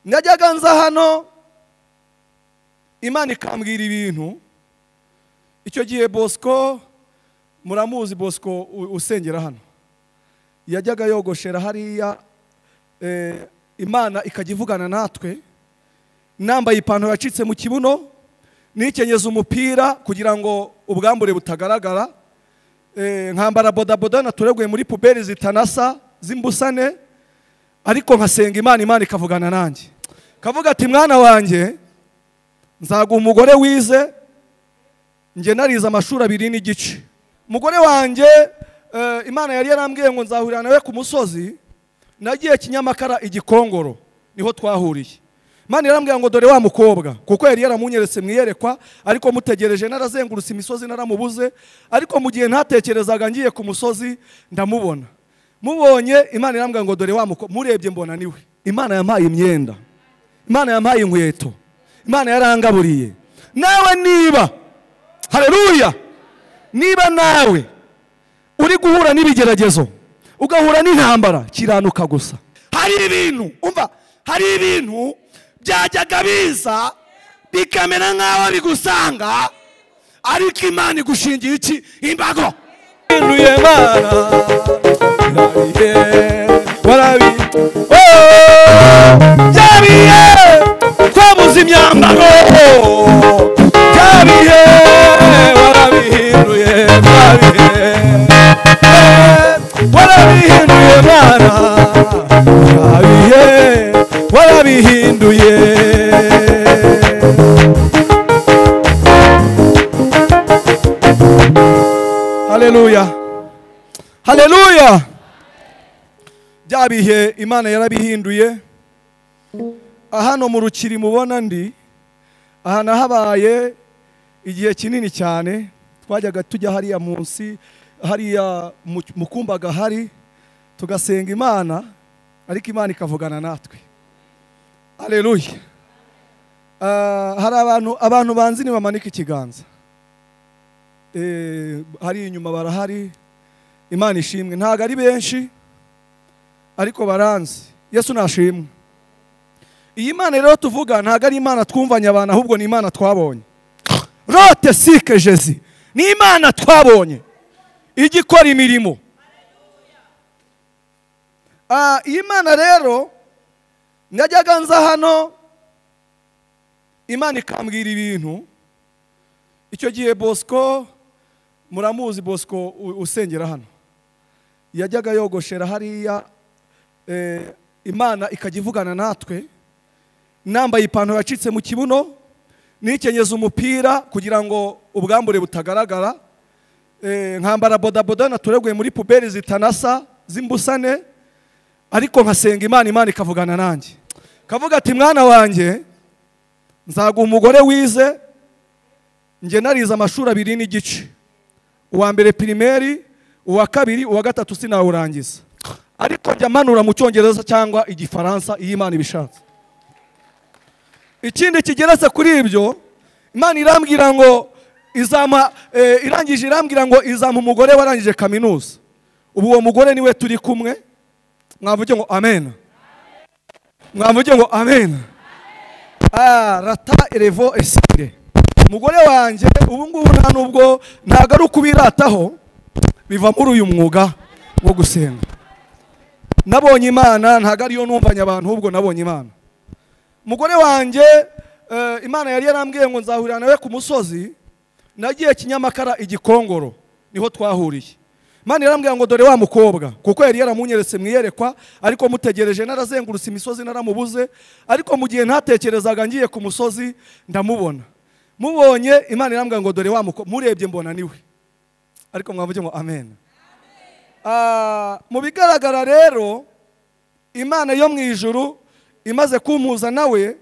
najyaga nza hano imana ikambwira ibintu icyo gihe bosco muramuzi bosco u- usengera hano yajyaga yogoshera hariya eh, imana ikajya ivugana natwe nambaye ipantaro yacitse mu kibuno nikenyeza umupira kugira ngo ubwambure butagaragara Eh, nkambara bodaboda natureguye muri puberi zitanasa z'imbusane ariko nkasenga imana imana ikavugana nanjye kavuga ati mwana wanjye nzaguha umugore wize njye narize amashuri abiri n'igice umugore wanjye eh, imana yari yarambwiye ngo nzahurira nawe ku musozi nagiye kinyamakara igikongoro niho twahuriye imana yarambwiye ngo dore wa mukobwa kuko yari yaramunyeretse mu iyerekwa ariko mutegereje narazengurutse imisozi naramubuze ariko mu gihe ntatekerezaga ngiye ku musozi ndamubona mubonye imana irambwira ngo dore wa mukobwa murebye mbona niwe imana yampaye imyenda imana yampaye inkweto imana yarangaburiye nawe niba hareruya niba nawe uri guhura n'ibigeragezo ugahura n'intambara kiranuka gusa hari ibintu umva hari ibintu byajyaga biza bikamera nk'aho bigusanga ariko imana igushingiye iki imbago Hinduye Mana, yariye, warabi- Oh! Byabiye, twabuze imyambaro byabiye warabihinduye byabiye Eh, warabihinduye mwana byabiye warabihinduye haleluya haleluya bya bihe imana yarabihinduye hano mu rukiri mubona ndi aha nahabaye igihe kinini cyane twajyaga tujya hariya munsi hariya mu- mu kumba gahari tugasenga imana ariko imana ikavugana natwe aleluya Ah, hari abantu abantu banzi bamanika ikiganza Eh, hari inyuma barahari imana ishimwe ntabwo ari benshi ariko baranzi yesu nashimwe iyi mana rero tuvuga ntabwo ari imana twumvanye abantu ahubwo ni imana twabonye rote sike jezi ni imana twabonye ijya ikora imirimo Ah, iyi mana rero najyaga nza hano imana ikambwira ibintu icyo gihe bosco muramuzi bosco u- usengera hano yajyaga yogoshera hariya eh, imana ikajya ivugana natwe nambaye ipantaro yacitse mu kibuno nikenyeza umupira kugira ngo ubwambure butagaragara Eh, nkambara bodaboda natureguye muri puberi zitanasa z'imbusane ariko nkasenga imana imana ikavugana nanjye kavuga ati mwana wanjye nzaguha umugore wize njye narize amashuri abiri n'igice uwa mbere pirimeri uwa kabiri uwa gatatu sinawurangiza ariko njya mpanura mu cyongereza cyangwa igifaransa iyo imana ibishatse ikindi kigeretse kuri ibyo imana irambwira ngo izama eh, irangije irambwira ngo izampa umugore warangije kaminuza ubu uwo mugore niwe turi kumwe mwavuge ngo amen mwavuge ngo amen Ah, rata erevo esire umugore wanjye ubu ngubu nta nubwo ntabwo ari ukubirataho biva muri uyu mwuga wo gusenga nabonye imana ntabwo ariyo numvanye abantu ahubwo nabonye imana umugore wanjye eh, imana yari yarambwiye ngo nzahurira nawe ku musozi nagiye kinyamakara igikongoro niho twahuriye imana yarambwiye ngo dore wa mukobwa kuko yari yaramunyeretse mu iyerekwa ariko mutegereje narazengurutse imisozi naramubuze ariko mu gihe ntatekerezaga ngiye ku musozi ndamubona mubonye imana irambwira ngo dore wa mukobwa murebye mbona niwe ariko mwavuge ngo amen Ah, mu bigaragara rero imana yo mu ijuru imaze kumpuza nawe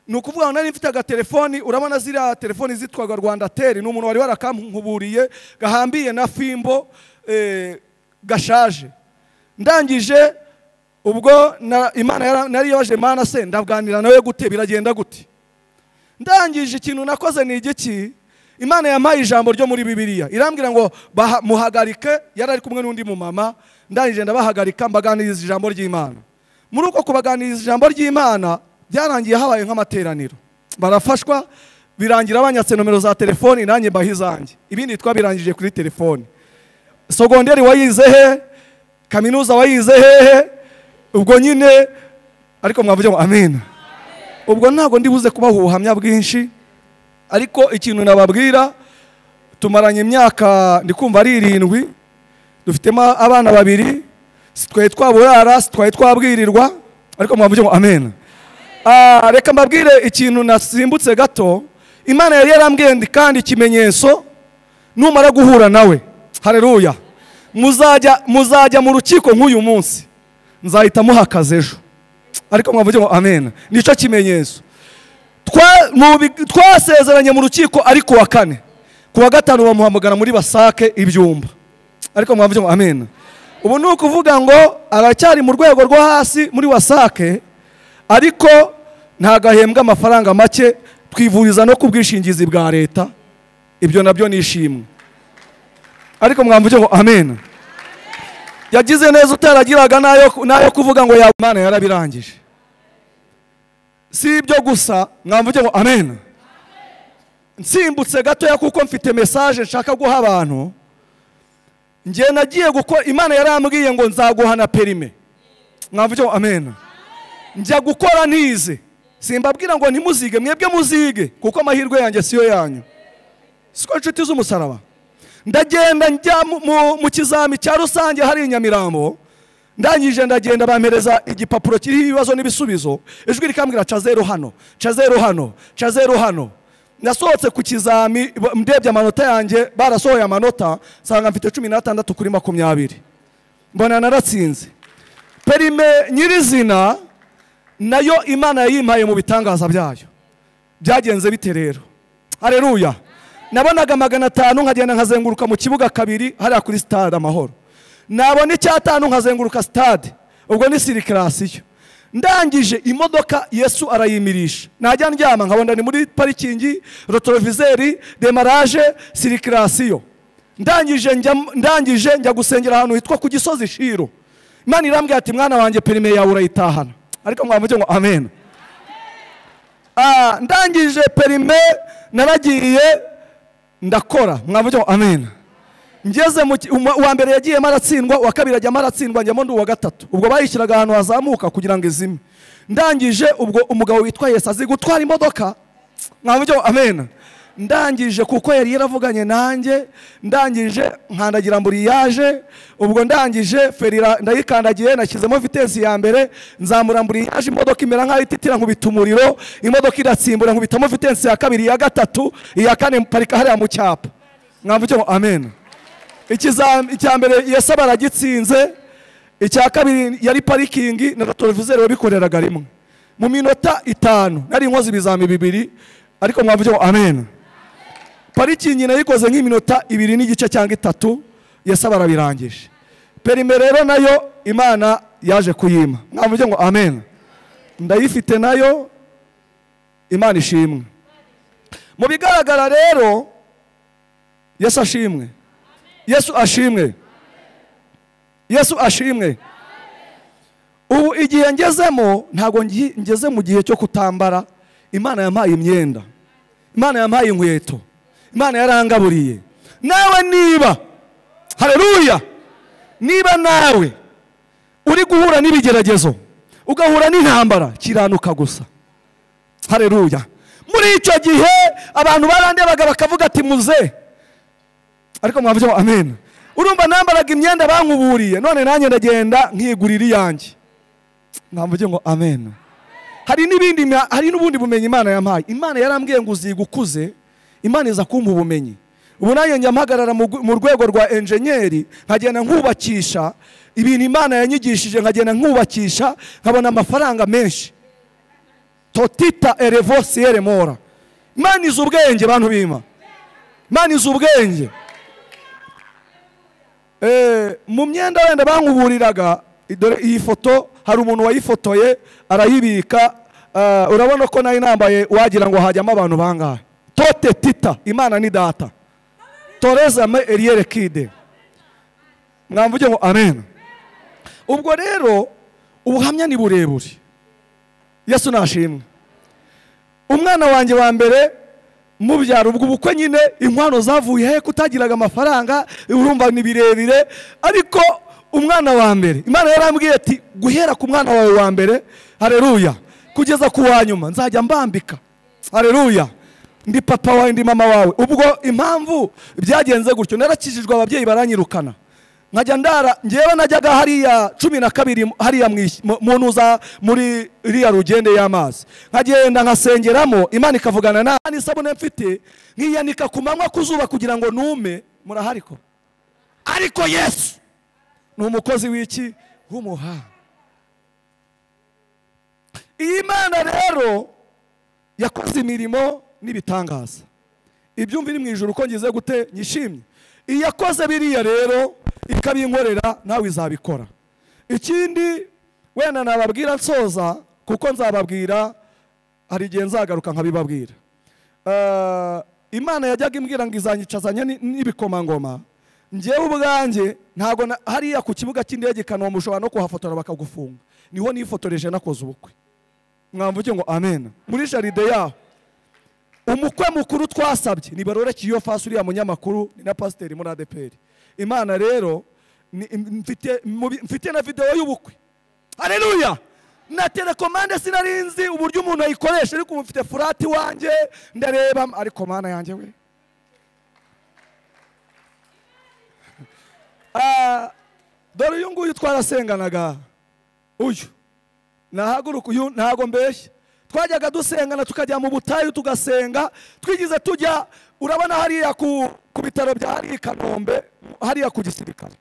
ni ukuvuga ngo nari mfite agatelefoni urabona ziriya telefoni zitwaga rwanda teri ni umuntu wari warakamuhuburiye gahambiye na fimbo eh, gashaje ndangije ubwo na- imana yara- nari yabaje mana se ndaganira nawe gute biragenda gute ndangije ikintu nakoze ni igiki imana yampaye ijambo ryo muri bibiliya irambwira ngo baha- muhagarike yari ari kumwe n'undi mumama ndangije ndabahagarika mbaganiriza ijambo ry'imana muri uko kubaganiriza ijambo ry'imana byarangiye habaye nk'amateraniro barafashwa birangira banyatse nomero za telefoni nanjye mbaha izanjye ibindi twabirangije kuri telefoni sogonderi wayize he kaminuza wayize hehe ubwo nyine ariko mwavuge ngo amen ubwo ntabwo ndibuze kubaha ubuhamya bwinshi ariko ikintu nababwira tumaranye imyaka ndikumva ari irindwi dufitemo abana babiri twari twaburara twari twabwirirwa ariko mwavuge ngo amen Ah, reka mbabwire ikintu nasimbutse gato imana yari yarambwende kandi ikimenyetso numara guhura nawe hareruya muzajya muzajya mu rukiko nk'uyu munsi nzahita muha akazi ejo ariko mwavuge ngo amen nicyo kimenyetso Twa- mu bi- twasezeranye mu rukiko ari ku wa kane ku wa gatanu bamuhamagara muri basake ibyumba ariko mwavuge ngo amen ubu ni ukuvuga ngo aracyari mu rwego rwo hasi muri wasake ariko ntabwo ahembwa amafaranga make twivuriza no ku bwishingizi bwa leta ibyo nabyo ni ishimwe ariko mwavuge ngo amen yagize neza utaragiraga n'ayo- n'ayo kuvuga ngo yamana yarabirangije si ibyo gusa mwavuge ngo amen nsimbutse gatoya kuko mfite mesaje nshaka guha abantu njye nagiye gukora imana yarambwiye ngo nzaguhana perime mwavuge ngo amen njya gukora ntize simbabwira ngo ntimuzige mwebwe muzige kuko amahirwe yanjye siyo yanyu siko inshuti z'umusaraba ndagenda njya mu- mu- mu kizami cya rusange hari i nyamirambo ndangije ndagenda bampereza igipapuro kiriho ibibazo n'ibisubizo ijwi rikambwira ca zeru hano ca zeru hano ca zeru hano nasohotse ku kizami ba- ndebye amanota yanjye barasohoye amanota nsanga mfite cumi n'atandatu kuri makumyabiri mbona naratsinze perime nyirizina nayo imana yayimpaye mu bitangaza byayo byagenze bite rero hareruya nabonaga magana atanu nkagenda nkazenguruka mu kibuga kabiri hariya kuri sitade amahoro nabona icyatanu nkazenguruka sitade ubwo ni sirikirasiyo ndangije imodoka yesu arayimirisha najya ndyama nkabona ni muri parikingi rotorovizeri demaraje sirikirasiyo ndangije njya, ndangije njya gusengera ahantu hitwa ku gisozi shiro imana irambwira ati mwana wanjye perime yawe urayitahana ariko mwavuge ngo amen Ah, ndangije perime naragiye ndakora mwavuge ngo amen ngeze mu ki- umu- uwa mbere yagiyemo aratsindwa uwa kabiri ajyamo aratsindwa njyamo ndi uwa gatatu ubwo bayishyiraga ahantu hazamuka kugira ngo izime ndangije ubwo umugabo witwa yesu azi gutwara imodoka mwavuge ngo amen ndangije kuko yari yaravuganye nanjye ndangije nkandagira mburiyaje ubwo ndangije feri ira- ndayikandagiye nashyizemo vitensi ya mbere nzamura mburiyaje imodoka imera nk'aho ititira nkubita umuriro imodoka iratsimbura nkubitamo vitensi ya kabiri iya gatatu iya kane mparika hariya mu cyapa mwavuge ngo amen Ikizam- icya mbere yesu aba aragitsinze icya kabiri yari parikingi na rotorovizeri wabikoreraga rimwe mu minota itanu nari nkoze ibizami bibiri ariko mwavuge ngo amen parikingi nayikoze nk'iminota ibiri n'igice cyangwa itatu yesu aba arabirangije perime rero nayo imana yaje kuyima mwavuge ngo amen ndayifite nayo imana ishimwe mu bigaragara rero yesu ashimwe yesu ashimwe yesu ashimwe ubu igihe ngezemo ntabwo ngi- ngeze mu gihe cyo kutambara imana yampaye imyenda imana yampaye inkweto imana yarangaburiye nawe niba hareruya niba nawe uri guhura n'ibigeragezo ugahura n'intambara kiranuka gusa hareruya muri icyo gihe abantu barandebaga bakavuga ati muze ariko mwavuze ngo amen urumva nambaraga imyenda bankuburiye none nanjye ndagenda nkigurira iyanjye mwavuge ngo amen hari n'ibindi mya- hari n'ubundi bumenyi imana yampaye imana yarambwiye ngo uziga ukuze imana iza kumpa ubumenyi ubu nanjye njya mpagarara mu gu- mu rwego rwa enjenyeri nkagenda nkubakisha ibintu imana yanyigishije nkagenda nkubakisha nkabona amafaranga menshi totita erevo siyere mora imana izi ubwenge bantu bima imana izi ubwenge Eh, mu myenda wenda bankuburiraga dore iyi foto hari umuntu wayifotoye arayibika ah, urabona ko nayo nambaye wagira ngo hajyamo abantu bangahe tote tita imana ni data torezame eriere kide mwavuge ngo amen ubwo rero ubuhamya ni burebure yesu nashimwe umwana wanjye wa mbere mubyara ubwo ubukwe nyine inkwano zavuye he kutagiraga amafaranga urumva ni birebire ariko umwana wa mbere imana yarambwiye ati guhera ku mwana wawe wa mbere hareruya kugeza ku wa nyuma nzajya mbambika hareruya ndi papa wawe ndi mama wawe ubwo impamvu byagenze gutyo narakijijwe ababyeyi baranyirukana nkajya ndara ngewe najyaga hariya cumi na kabiri hariya mu isi- mu- mu ntuza muri iriya rugende y'amazi nkagenda nkasengeramo imana ikavugana na n'isabune mfite nkiyanika ku manywa ku zuba kugira ngo nume murahari ko ariko yesu ni umukozi w'iki w'umuhanga iyi mana rero yakoze imirimo n'ibitangaza ibyumvire mu ijoro uko ngize gute nyishimye iyi yakoze biriya rero ikabinkorera nawe izabikora ikindi wenda nababwira nsoza kuko nzababwira hari igihe nzagaruka nkabibabwira Eh, imana yajyaga imbwira ngo izanyicazanya ni- n'ibikomangoma ngewe ubwanjye ntabwo na- hariya ku kibuga cy'indege i kanombe ushobora no kuhafotora bakagufunga niho nifotoreje nakoze ubukwe mwamvuge ngo amen muri jaride yaho umukwe mukuru twasabye ni barore kiyo fasi uriya munyamakuru ni na pasiteri muri adeperi imana rero ni- mfite mu bi- mfite na videwo y'ubukwe hareruya na telekomande sinarinzi uburyo umuntu ayikoresha ariko ubu mfite furati wanjye ndareba ariko mana yanjye we Ah, dore uyu nguyu twarasenganaga uyu nahaguruka uyu ntago mbeshya twajyaga dusengana tukajya mu butayu tugasenga twigize tujya urabona hariya ku, ku bitaro bya hariya i kanombe hariya ku gisirikare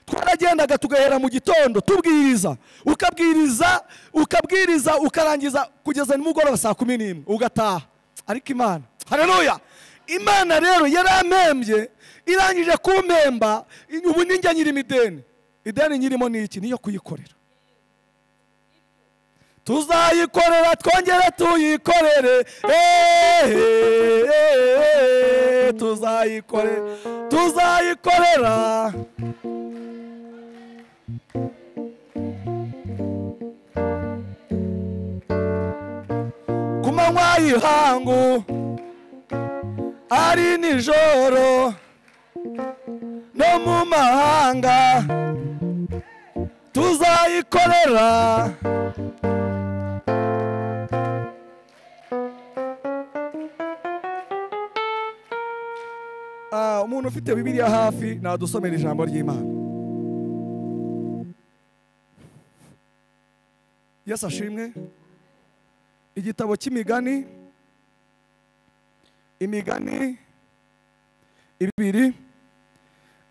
twaragendaga tugahera mu gitondo tubwiriza ukabwiriza ukabwiriza ukarangiza kugeza nimugoroba saa kumi n'imwe ugataha ariko imana hareruya imana rero yarampembye irangije kumpemba ubu ni njye nyirimo ideni ideni nyirimo ni iki niyo kuyikorera tuzayikorera twongere tuyikorere eee tuzayikorera tuzayikorera ku manywa y'ihangu ari nijoro no mu mahanga tuzayikorera Ah, umuntu ufite bibiliya hafi nadusomera ijambo ry'imana yesu ashimwe igitabo cy'imigani imigani ibiri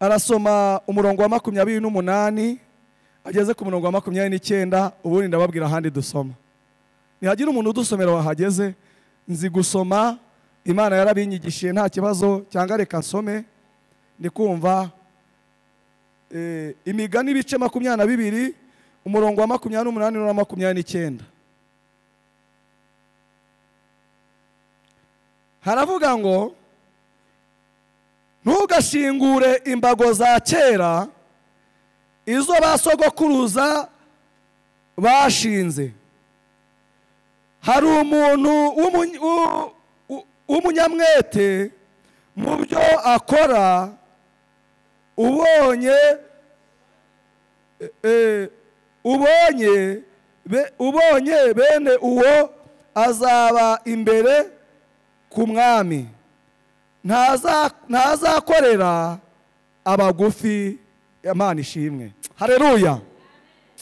arasoma umurongo wa makumyabiri n'umunani ageze ku murongo wa makumyabiri n'icyenda ubundi ndababwira ahandi dusoma nihagira umuntu udusomera wahageze nzi gusoma imana yarabinyigishije nta kibazo cyangwa reka nsome ndi kumva eh, imigani ibice makumyabiri na bibiri umurongo wa makumyabiri n'umunani n'uwa makumyabiri n'icyenda haravuga ngo ntugashingure imbago za kera izo basogokuruza bashinze hari umuntu w'umuny- w'u- w'u- w'umunyamwete mu byo akora ubonye eh, eh, ubonye be- ubonye bene uwo azaba imbere ku mwami Ntaza- ntazakorera abagufi imana ishimwe hareruya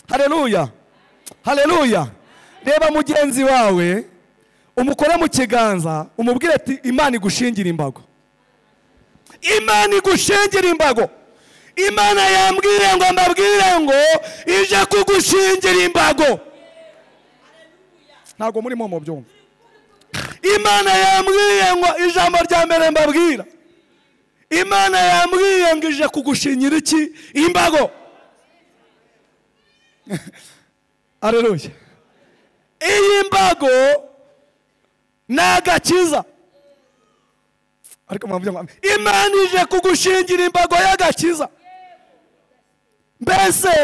hareruya hareruya reba mugenzi wawe umukore mu kiganza umubwire ati imana igushingire imbago imana igushingire imbago imana yambwire ngo mbabwire ngo ije kugushingira imbago ntabwo murimo mubyumva imana yambwiye ngo ijambo rya mbere mbabwira imana yambwiye ngo ije kugushingira iki imbago areruya iyi mbago ni agakiza ariko mwavuga ngo imana ije kugushingira imbago y'agakiza mbese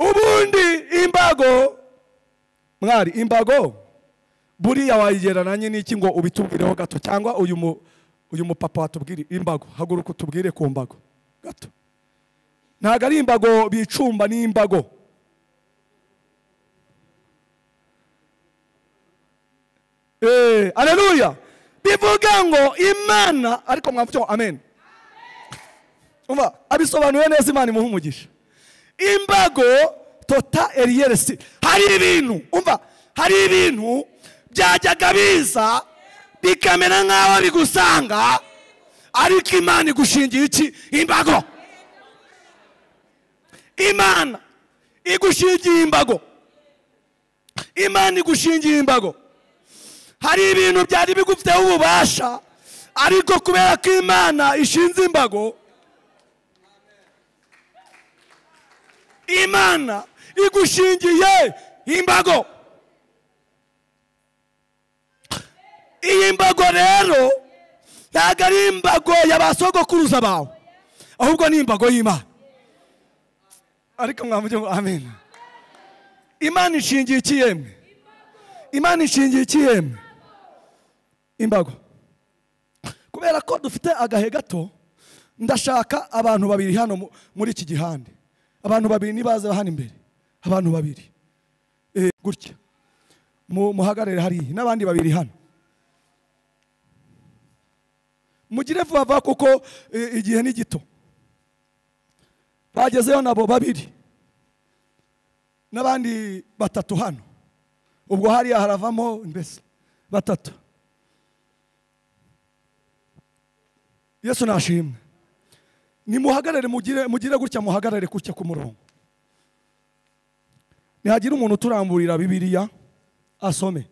ubundi imbago mwari imbago buriya wayigereranye n'iki ngo ubitubwireho gato cyangwa uyu mu uyu mupapa watubwire imbago haguruka utubwire ku mbago gato ntabwo ari imbago bicumba ni imbago eee areruya bivuga ngo imana ariko mwavuga ngo amen umva abisobanuye neza imana imuha umugisha imbago tota eriyeresi hari ibintu umva hari ibintu byajyaga biza bikamera nk'aho bigusanga ariko imana igushingiye iki imbago imana igushingiye imbago imana igushingiye imbago hari ibintu byari bigufiteho ububasha ariko kubera ko imana ishinze imbago imana igushingiye imbago iyi mbago rero ntabwo ari imbago ya ba sogokuruza bawe ahubwo ni imbago y'imana ariko mwavuge ngo amen imana ishingiye iki yemwe imana ishingiye iki yemwe imbago kubera ko dufite agahe gato ndashaka abantu babiri hano mu- muri iki gihande abantu babiri nibaza hano imbere abantu babiri Eh, gutya Mu- muhagarare hariya n'abandi babiri hano mugire vuba vuba kuko eh, igihe ni gito bagezeyo nabo babiri n'abandi batatu hano ubwo hariya haravamo mbese batatu yesu nashimwe nimuhagarare mugire mugire gutya muhagarare gutya ku murongo nihagira umuntu uturamburira bibiliya asome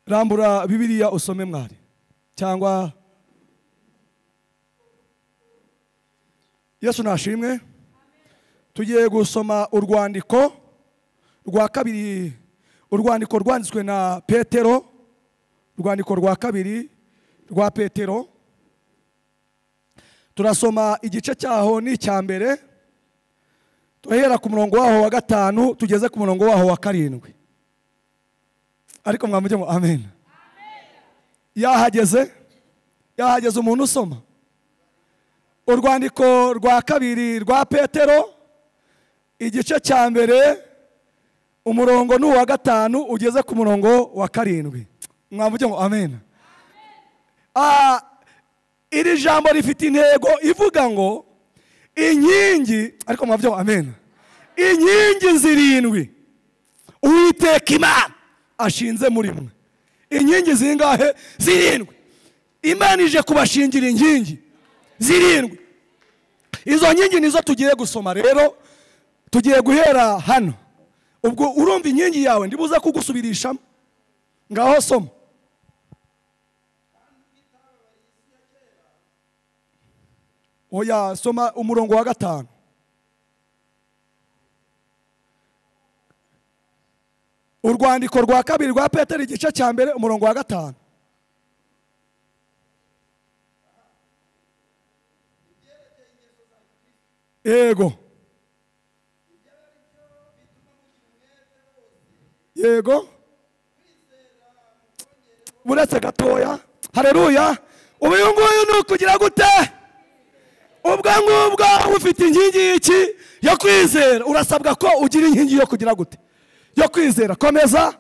rambura bibiliya usome mwari cyangwa yesu nashimwe tugiye gusoma urwandiko rwa kabiri urwandiko rwanditswe na petero urwandiko rwa kabiri rwa petero turasoma igice cyaho n'icya mbere turahera ku murongo waho wa gatanu tugeze ku murongo waho wa karindwi ariko mwamugira ngo amen yahageze yahageze umuntu usoma urwandiko rwa kabiri rwa petero igice cya mbere umurongo ni uwa gatanu ugeze ku murongo wa karindwi mwavuge ngo amen Ah, iri jambo rifite intego ivuga ngo inkingi ariko mwavuge ngo amen inkingi zirindwi uwiteka imana ashinze muri mwe inkingi zingahe zirindwi imana ije kubashingira inkingi zirindwi izo nkingi nizo tugiye gusoma rero tugiye guhera hano ubwo urumva inkingi yawe ndibuze kugusubirishamo ngaho soma oya soma umurongo wa gatanu urwandiko rwa kabiri rwa petero igice cya mbere umurongo wa gatanu yego yego buretse gatoya hareruya ubu uyu nguyu ni ukugira gute ubwo ngubwo ufite inkingi y'iki yo kwizera urasabwa ko ugira inkingi yo kugira gute yo kwizera komeza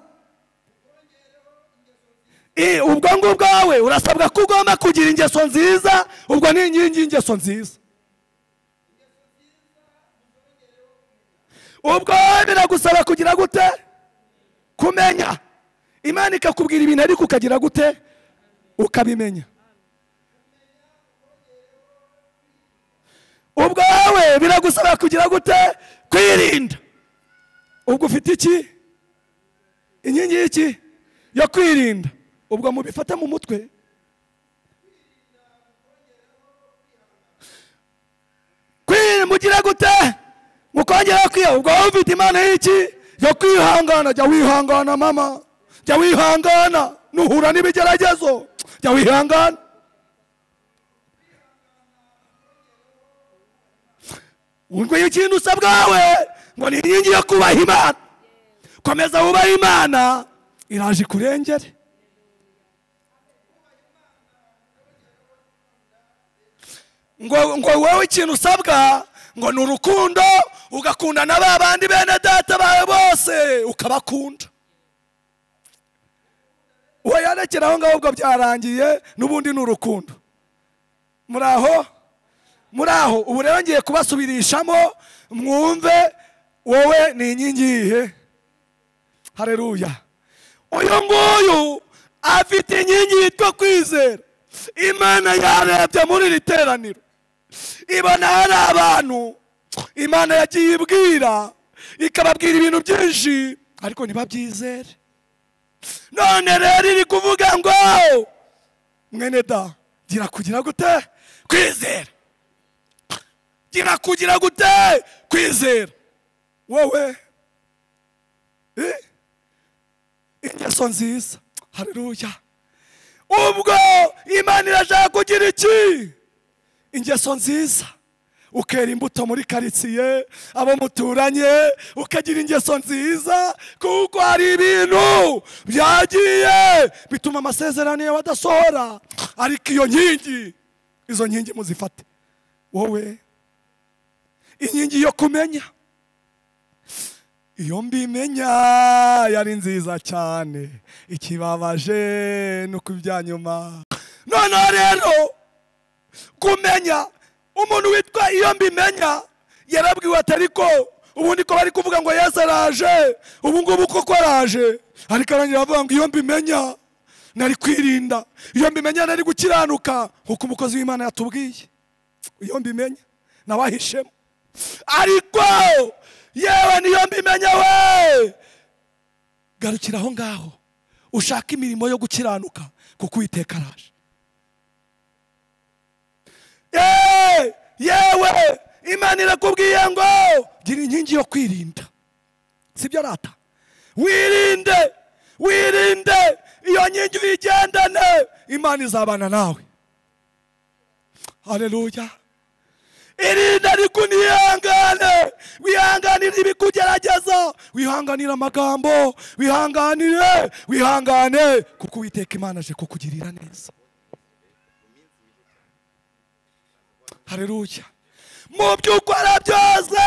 Eh, ubwo ngubwo wowe urasabwa ko ugomba kugira ingeso nziza ubwo ni inkingi y'ingeso nziza ubwo biragusaba kugira gute kumenya imana ikakubwira ibintu ariko ukagira gute ukabimenya ubwo wowe biragusaba kugira gute kwirinda ubwo ufite iki inkingi y'iki yo kwirinda ubwo mubifata mu mutwe kwirinda mugira gute mukongeraho kwiha ubwo wowe ufite imana y'iki yo kwihangana jya wihangana mama jya wihangana nuhura n'ibigeragezo jya wihangana ngo ikintu usabwawe ngo ni inkingi yo kubaha imana komeza wubahe imana iraje ikurengere ngo ngo wowe ikintu usabwa ngo ni urukundo ugakunda na ba bandi bene data bawe bose ukabakunda uwo yarekera aho ngaho ubwo byarangiye n'ubundi ni urukundo muri aho muri aho ubu rero ngiye kubasubirishamo mwumve wowe ni inkingi yihe hareruya uyu nguyu afite inkingi yitwa kwizera imana yarebye muri iri teraniro ibona hari abantu imana yagiye ibwira ikababwira ibintu byinshi ariko ntibabyizere none rero iri kuvuga ngo mwene da gira kugira gute kwizera gira kugira gute kwizera wowe eh? ingeso nziza hareruya ubwo imana irashaka kugira iki ingeso nziza ukera imbuto muri karitsiye abo muturanye ukagira ingeso nziza kuko hari ibintu byagiye bituma amasezerano yawe adasohora ariko iyo nkingi izo nkingi muzifate wowe inkingi yo kumenya iyo mbimenya yari nziza cyane ikibabaje no ku byanyuma noneho rero kumenya umuntu witwa iyo mbimenya yarabwiwe ati ariko ubundi ko bari kuvuga ngo yesu araje ubu ngubu koko araje ariko arangira avuga ngo iyo mbimenya nari kwirinda iyo mbimenya nari gukiranuka nk'uko umukozi w'imana yatubwiye iyo mbimenya nawe ahishemo ariko yewe niyo mbimenya we garukira aho ngaho ushaka imirimo yo gukiranuka kuko uwiteka araje Yewe, yewe imana irakubwiye ngo gira inkingi yo kwirinda sibyo rata wirinde wirinde iyo nkingi uyigendane imana izabana nawe hareruya irinde ariko unihangane wihanganire ibikugerageza wihanganire amagambo wihanganire wihangane kuko uwiteka imana aje kukugirira neza hareruya mu byo ukora byose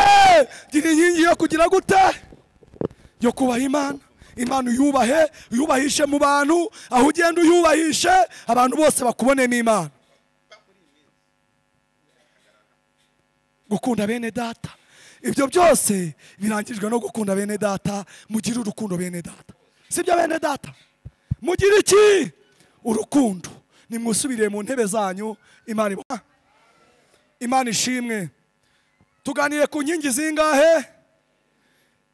gira inkingi yo kugira gute yo kubaha imana imana uyubahe uyubahishe mu bantu aho ugenda uyubahishe abantu bose bakubonemo imana gukunda bene data ibyo byose birangijwe no gukunda bene data mugire urukundo bene data sibyo bene data mugire iki urukundo nimwisubiriye mu ntebe zanyu imana iba- imana ishimwe tuganire ku nkingi zingahe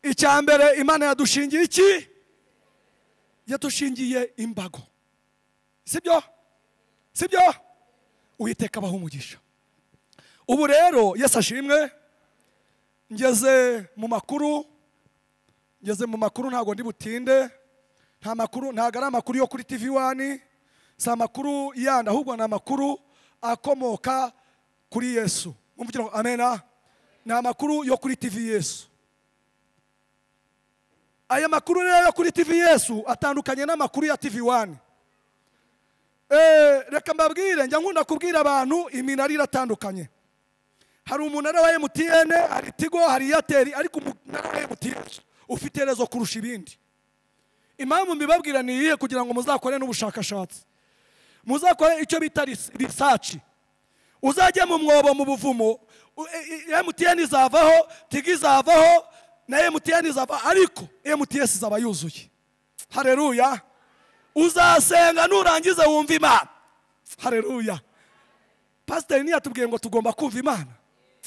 icya mbere imana yadushingiye iki yadushingiye imbago sibyo sibyo uwiteka abaho umugisha ubu rero yesu ashimwe ngeze mu makuru ngeze mu makuru ntabwo ndi butinde nta makuru ntabwo ari amakuru yo kuri tv wani si amakuru yandi ahubwo ni amakuru akomoka kuri yesu mwumvukira ngo amena ni amakuru yo kuri tv yesu aya makuru rero yo kuri tv yesu atandukanye n'amakuru ya tv wani Eh, reka mbabwire njya nkunda kubwira abantu iminara iratandukanye hari umunara wa emutiyene hari tigo hari eyateri ariko umunara wa emutiyene ufite rezo kurusha ibindi impamvu mbibabwira ni iyihe kugira ngo muzakore n'ubushakashatsi muzakore icyo bita ris- risaci uzajya mu mwobo mu buvumo u- e- e- emutiyene izavaho tigo izavaho na emutiyene izavaho ariko emutiyesi izaba yuzuye hareruya uzasenga nurangiza wumva imana hareruya pasiteri ntiyatubwiye ngo tugomba kumva imana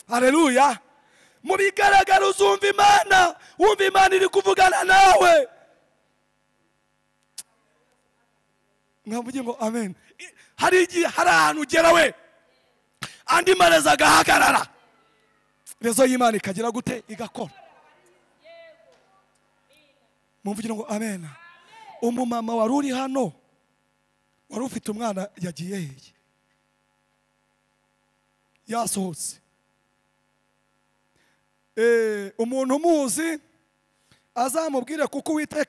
hareruya mu bigaragara uzumva imana wumva imana iri kuvugana nawe mwavuge ngo amen I- hari igihe hari ahantu ugera we andi marezo agahagarara rezo y'imana ikagira gute igakora mumvugire ngo amen umumama wari uri hano wari ufite umwana yagiye heye yasohotse Eh, umuntu umuzi azamubwire kuko uwiteka